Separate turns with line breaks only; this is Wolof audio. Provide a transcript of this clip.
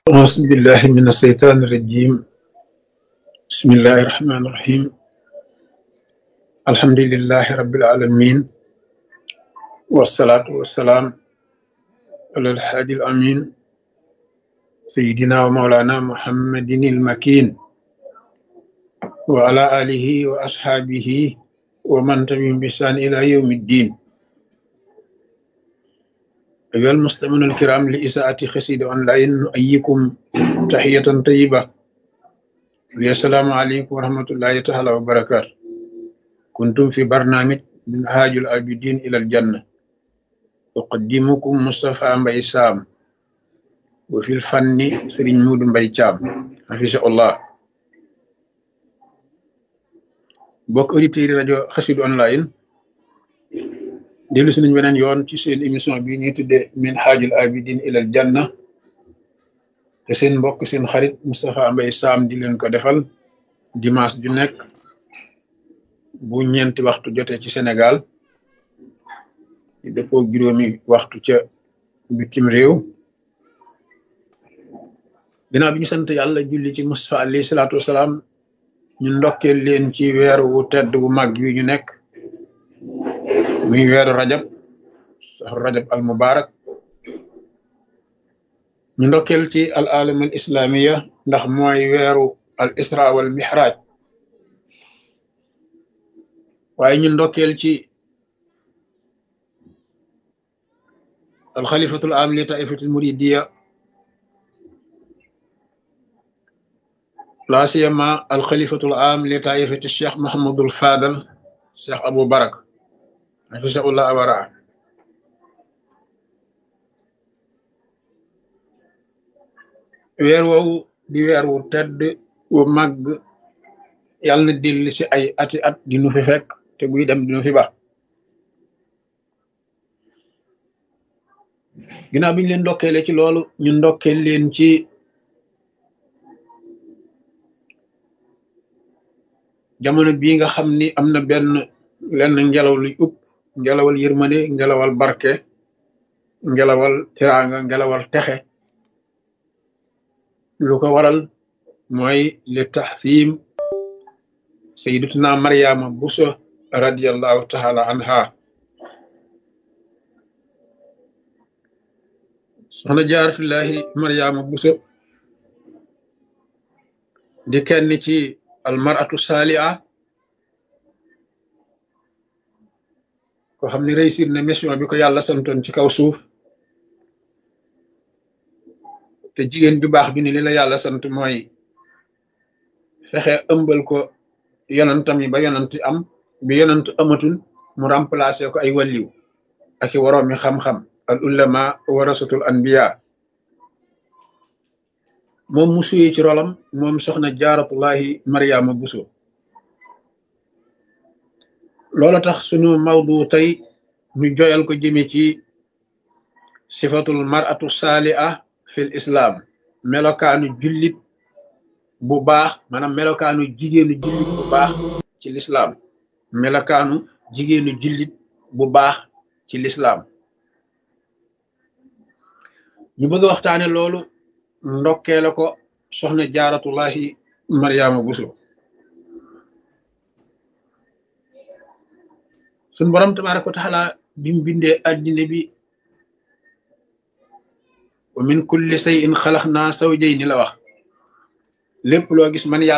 أعوذ بالله من الشيطان الرجيم بسم الله الرحمن الرحيم الحمد لله رب العالمين والصلاة والسلام على الحادي الأمين سيدنا ومولانا محمد المكين وعلى آله وأصحابه ومن تبعهم بإحسان إلى يوم الدين أيها المستمعون الكرام لإساءة خسيد أونلاين نؤيكم تحية طيبة السلام عليكم ورحمة الله تعالى وبركاته كنتم في برنامج منهاج العابدين إلى الجنة أقدمكم مصطفى مبي سام وفي الفن سرين مود مبي شام حفظه الله bokk auditeurs yi rajo xasidu online dellu si nañ beneen yoon ci seen émission bi ñuy tuddee min haajul abidin ilal janna te seen mbokk seen xarit Moustapha Mbaye Sam di leen ko defal dimanche ju nekk bu ñeenti waxtu jotee ci Sénégal di dëppoo juróomi waxtu ca bitim réew ginnaaw bi ñu sant yàlla julli ci Moustapha alayhi salaatu wasalaam ñu ndokkeel leen ci weer wu tedd wu mag wi ñu nekk muy weeru rajab saxru rajab al mubarak ñu ndokkeel ci al alam al islamiya ndax mooy weeru al isra wal mihraj waaye ñu ndokkeel ci al xalifatul am li taifatul muridiya la siyama al xalifatul am li taifati cheikh mahamadul fadal cheikh abou barak hafisahullah awara weer woowu di weer wu tedd wu màgg yàlla na dilli si ay ati at di nu fi fekk te buy dem di nu fi baax ginnaaw bi ñu leen ndokkeele ci loolu ñu ndokkeel leen ci jamono bii nga xam ni am na benn lenn ngelaw luy upp ngelawal yërmande ngelawal barke ngelawal tiraanga ngelawal texe lu ko waral mooy li taxsiim sayyidatuna Mariama Buso radiyallahu taala anha soxna jaaratullahi Mariama Buso di kenn ci almaratu saaliha ko xam ne réussir na mission bi ko yàlla santoon ci kaw suuf te jigéen ju baax bi ni li la yàlla sant mooy fexe ëmbal ko yonantam yi ba yonant am bi yonant amatul mu remplacer ko ay wàlliw ak i waroomi xam-xam al ulama warasatul anbiya moom mu suyee ci rolam moom soxna jaaratullahi mariama buso loola tax sunu mawdu tey ñu joyal ko jëme ci sifatul maratu saaliha fil islam melokaanu jullit bu baax maanaam melokaanu jigéenu jullit bu baax ci lislaam melokaanu jigéenu jullit bu baax ci lislaam ñu bëgg a waxtaane loolu ndokkee la ko soxna jaaratullahi mariama buso suñ borom tabaraka wa taala bi mu bindee addina bi wa min kulli shay'in xalaqnaa zawjayni la wax lépp loo gis man yàlla